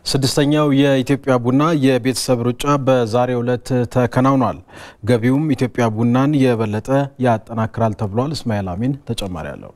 ስድስተኛው የኢትዮጵያ ቡና የቤተሰብ ሩጫ በዛሬው ዕለት ተከናውኗል። ገቢውም ኢትዮጵያ ቡናን የበለጠ ያጠናክራል ተብሏል። እስማኤል አሚን ተጨማሪ አለው።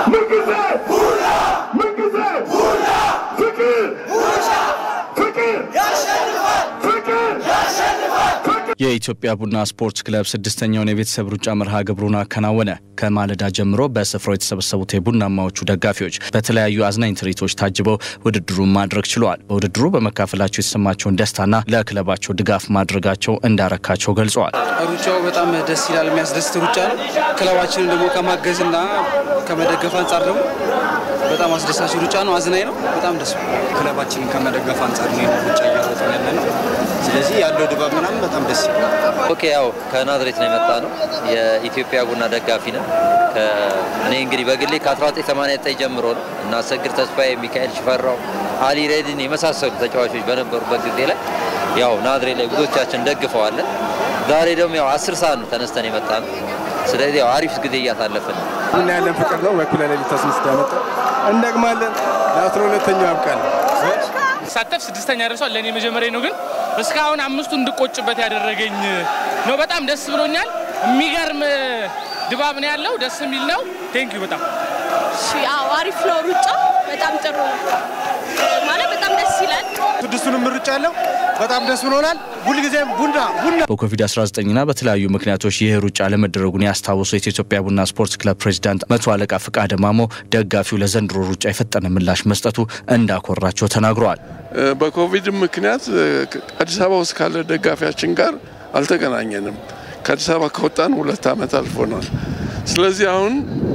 የኢትዮጵያ ቡና ስፖርት ክለብ ስድስተኛውን የቤተሰብ ሩጫ መርሃ ግብሩን አከናወነ። ከማለዳ ጀምሮ በስፍራው የተሰበሰቡት የቡናማዎቹ ደጋፊዎች በተለያዩ አዝናኝ ትርኢቶች ታጅበው ውድድሩን ማድረግ ችለዋል። በውድድሩ በመካፈላቸው የተሰማቸውን ደስታና ለክለባቸው ድጋፍ ማድረጋቸው እንዳረካቸው ገልጸዋል። ሩጫው በጣም ደስ ይላል፣ የሚያስደስት ሩጫ ነው። ክለባችንን ደግሞ ከማገዝና ከመደገፍ አንጻር ደግሞ በጣም አስደሳች ሩጫ ነው። አዝናኝ ነው። በጣም ደስ ክለባችንን ከመደገፍ አንጻር ነው ሩጫ እያወጣን ያለ ነው። ስለዚህ ያለው ድባብ ምናምን በጣም ደስ ይላል። ኦኬ ያው ከናዝሬት ነው የመጣ ነው። የኢትዮጵያ ቡና ደጋፊ ነው። እኔ እንግዲህ በግሌ ከ1989 ጀምሮ ነው እና አሰግድ ተስፋዬ፣ ሚካኤል ሽፈራው፣ አሊ ሬድን የመሳሰሉ ተጫዋቾች በነበሩበት ጊዜ ላይ ያው ናዝሬት ላይ ብዙዎቻችን ደግፈዋለን። ዛሬ ደግሞ ያው አስር ሰዓት ነው ተነስተን የመጣ ነው። ስለዚህ ያው አሪፍ ጊዜ እያሳለፍን ነው። ቡና ያለን ፍቅር ነው። በኩለ ሌሊት ተስንስት ያመጣ እንደግማለን። ለአስራ ሁለተኛው ያብቃል። ሳተፍ ስድስተኛ ደርሷል። ለእኔ መጀመሪያ ነው፣ ግን እስካሁን አምስቱ እንድቆጭበት ያደረገኝ ነው። በጣም ደስ ብሎኛል። የሚገርም ድባብ ነው ያለው። ደስ የሚል ነው። ቴንኪዩ በጣም ያው አሪፍ ነው። ሩጫ በጣም ጥሩ ነው ማለት በጣም ደስ ይላል። ስድስቱንም ሩጫ ያለው በጣም ደስ ብሎናል። ሁልጊዜም ቡና ቡና በኮቪድ-19ና በተለያዩ ምክንያቶች ይህ ሩጫ ለመደረጉን ያስታወሱት የኢትዮጵያ ቡና ስፖርት ክለብ ፕሬዚዳንት መቶ አለቃ ፍቃደ ማሞ ደጋፊው ለዘንድሮ ሩጫ የፈጠነ ምላሽ መስጠቱ እንዳኮራቸው ተናግረዋል። በኮቪድ ምክንያት አዲስ አበባ ውስጥ ካለ ደጋፊያችን ጋር አልተገናኘንም። ከአዲስ አበባ ከወጣን ሁለት ዓመት አልፎናል። ስለዚህ አሁን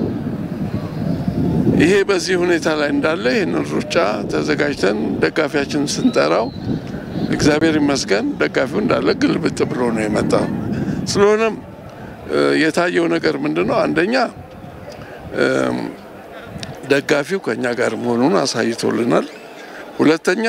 ይሄ በዚህ ሁኔታ ላይ እንዳለ ይህንን ሩጫ ተዘጋጅተን ደጋፊያችን ስንጠራው እግዚአብሔር ይመስገን ደጋፊው እንዳለ ግልብጥ ብሎ ነው የመጣው። ስለሆነም የታየው ነገር ምንድን ነው? አንደኛ ደጋፊው ከኛ ጋር መሆኑን አሳይቶልናል። ሁለተኛ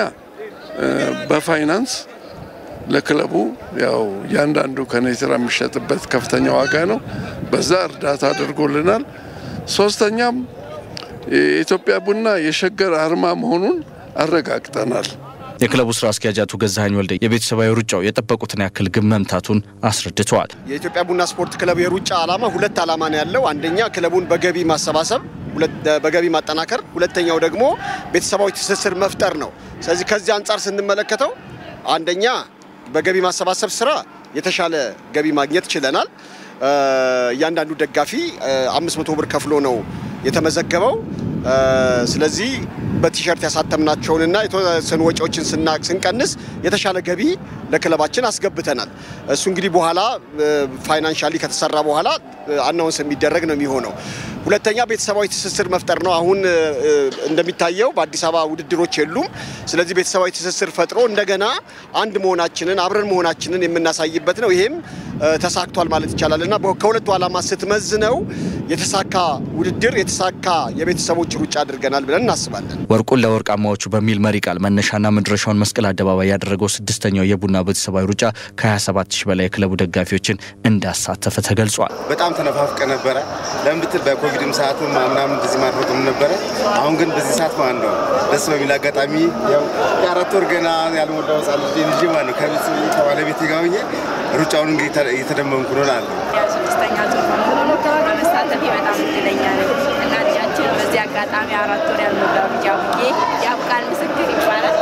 በፋይናንስ ለክለቡ ያው እያንዳንዱ ከኔትራ የሚሸጥበት ከፍተኛ ዋጋ ነው። በዛ እርዳታ አድርጎልናል። ሶስተኛም የኢትዮጵያ ቡና የሸገር አርማ መሆኑን አረጋግጠናል። የክለቡ ስራ አስኪያጅ አቶ ገዛኸኝ ወልደ የቤተሰባዊ ሩጫው የጠበቁትን ያክል ግብ መምታቱን አስረድተዋል። የኢትዮጵያ ቡና ስፖርት ክለብ የሩጫ ዓላማ ሁለት ዓላማ ነው ያለው። አንደኛ ክለቡን በገቢ ማሰባሰብ፣ በገቢ ማጠናከር፣ ሁለተኛው ደግሞ ቤተሰባዊ ትስስር መፍጠር ነው። ስለዚህ ከዚህ አንጻር ስንመለከተው አንደኛ በገቢ ማሰባሰብ ስራ የተሻለ ገቢ ማግኘት ችለናል። እያንዳንዱ ደጋፊ አምስት መቶ ብር ከፍሎ ነው የተመዘገበው። ስለዚህ በቲሸርት ያሳተምናቸውንና የተወሰኑ ወጪዎችን ስንቀንስ የተሻለ ገቢ ለክለባችን አስገብተናል። እሱ እንግዲህ በኋላ ፋይናንሻሊ ከተሰራ በኋላ አናውንስ የሚደረግ ነው የሚሆነው። ሁለተኛ ቤተሰባዊ ትስስር መፍጠር ነው። አሁን እንደሚታየው በአዲስ አበባ ውድድሮች የሉም። ስለዚህ ቤተሰባዊ ትስስር ፈጥሮ እንደገና አንድ መሆናችንን አብረን መሆናችንን የምናሳይበት ነው። ይሄም ተሳክቷል ማለት ይቻላል እና ከሁለቱ ዓላማ ስትመዝነው የተሳካ ውድድር የተሳካ የቤተሰቦች ሩጫ አድርገናል ብለን እናስባለን። ወርቁን ለወርቃማዎቹ በሚል መሪ ቃል መነሻና መድረሻውን መስቀል አደባባይ ያደረገው ስድስተኛው የቡና ቤተሰባዊ ሩጫ ከ27 ሺህ በላይ የክለቡ ደጋፊዎችን እንዳሳተፈ ተገልጿል። በጣም ተነፋፍቀ ነበረ። ለምን ብትል በኮቪድም ሰዓት ምናምን እንደዚህ ማድረግም ነበረ። አሁን ግን በዚህ ሰዓት ማለት ነው ደስ በሚል አጋጣሚ ያው የአራት ወር ገና ያልሞላው ሕፃን ልጅ ልጅ ማለት ነው ከቤት ከባለቤቴ ጋር ሆኜ ሩጫውን እንግዲህ እየተደመምኩ ነው አለ ስድስተኛ ዙር በመሳተፊ በጣም እድለኛ ነኝ እና ልጃችን በዚህ አጋጣሚ አራት ወር ያልሞላው ልጅ አቡዬ ያብቃል ምስክር ይባላል።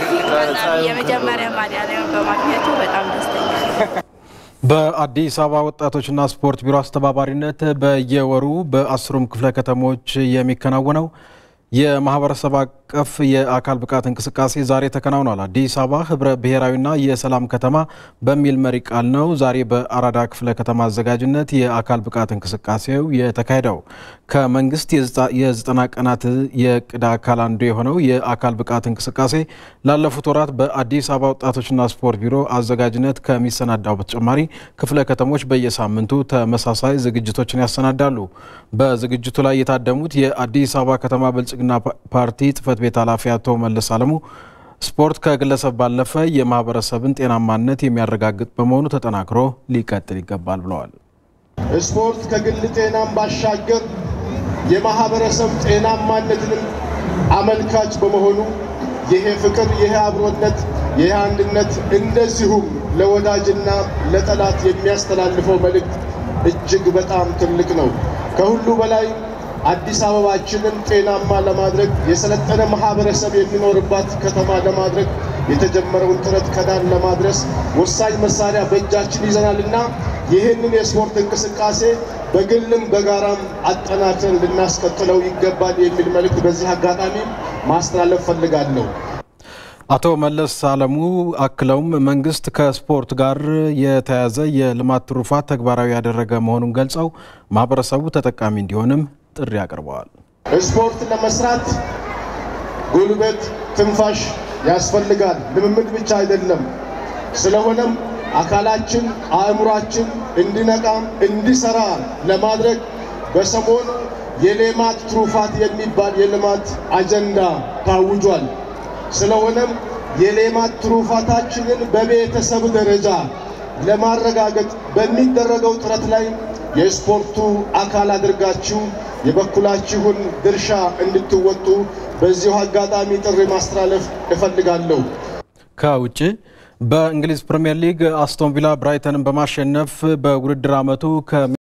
የመጀመሪያ ማዳሊያውን በማግኘቱ በጣም ደስተኛ ነኝ። በአዲስ አበባ ወጣቶችና ስፖርት ቢሮ አስተባባሪነት በየወሩ በአስሩም ክፍለ ከተሞች የሚከናወነው የማህበረሰብ አቀፍ የአካል ብቃት እንቅስቃሴ ዛሬ ተከናውኗል። አዲስ አበባ ህብረ ብሔራዊና የሰላም ከተማ በሚል መሪ ቃል ነው ዛሬ በአራዳ ክፍለ ከተማ አዘጋጅነት የአካል ብቃት እንቅስቃሴው የተካሄደው። ከመንግስት የዘጠና ቀናት የእቅድ አካል አንዱ የሆነው የአካል ብቃት እንቅስቃሴ ላለፉት ወራት በአዲስ አበባ ወጣቶችና ስፖርት ቢሮ አዘጋጅነት ከሚሰናዳው በተጨማሪ ክፍለ ከተሞች በየሳምንቱ ተመሳሳይ ዝግጅቶችን ያሰናዳሉ። በዝግጅቱ ላይ የታደሙት የአዲስ አበባ ከተማ ብልጽግና ፓርቲ ጽህፈት ቤት ኃላፊ አቶ መለስ አለሙ ስፖርት ከግለሰብ ባለፈ የማህበረሰብን ጤናማነት የሚያረጋግጥ በመሆኑ ተጠናክሮ ሊቀጥል ይገባል ብለዋል። ስፖርት ከግል ጤናም ባሻገር የማህበረሰብ ጤናማነትንም አመልካች በመሆኑ ይሄ ፍቅር፣ ይሄ አብሮነት፣ ይሄ አንድነት እንደዚሁም ለወዳጅና ለጠላት የሚያስተላልፈው መልእክት እጅግ በጣም ትልቅ ነው። ከሁሉ በላይ አዲስ አበባችንን ጤናማ ለማድረግ የሰለጠነ ማህበረሰብ የሚኖርባት ከተማ ለማድረግ የተጀመረውን ጥረት ከዳር ለማድረስ ወሳኝ መሳሪያ በእጃችን ይዘናልና ይህንን የስፖርት እንቅስቃሴ በግልም በጋራም አጠናክረን ልናስቀጥለው ይገባል የሚል መልእክት በዚህ አጋጣሚ ማስተላለፍ ፈልጋለሁ። አቶ መለስ አለሙ አክለውም መንግስት ከስፖርት ጋር የተያያዘ የልማት ትሩፋት ተግባራዊ ያደረገ መሆኑን ገልጸው ማህበረሰቡ ተጠቃሚ እንዲሆንም ጥሪ አቅርበዋል። ስፖርት ለመስራት ጉልበት፣ ትንፋሽ ያስፈልጋል። ልምምድ ብቻ አይደለም። ስለሆነም አካላችን አእምሯችን እንዲነቃ እንዲሰራ ለማድረግ በሰሞኑ የሌማት ትሩፋት የሚባል የልማት አጀንዳ ታውጇል። ስለሆነም የሌማት ትሩፋታችንን በቤተሰብ ደረጃ ለማረጋገጥ በሚደረገው ጥረት ላይ የስፖርቱ አካል አድርጋችሁ የበኩላችሁን ድርሻ እንድትወጡ በዚሁ አጋጣሚ ጥሪ ማስተላለፍ እፈልጋለሁ። ከውጭ በእንግሊዝ ፕሪምየር ሊግ አስቶን ቪላ ብራይተንን በማሸነፍ በውድድር ዓመቱ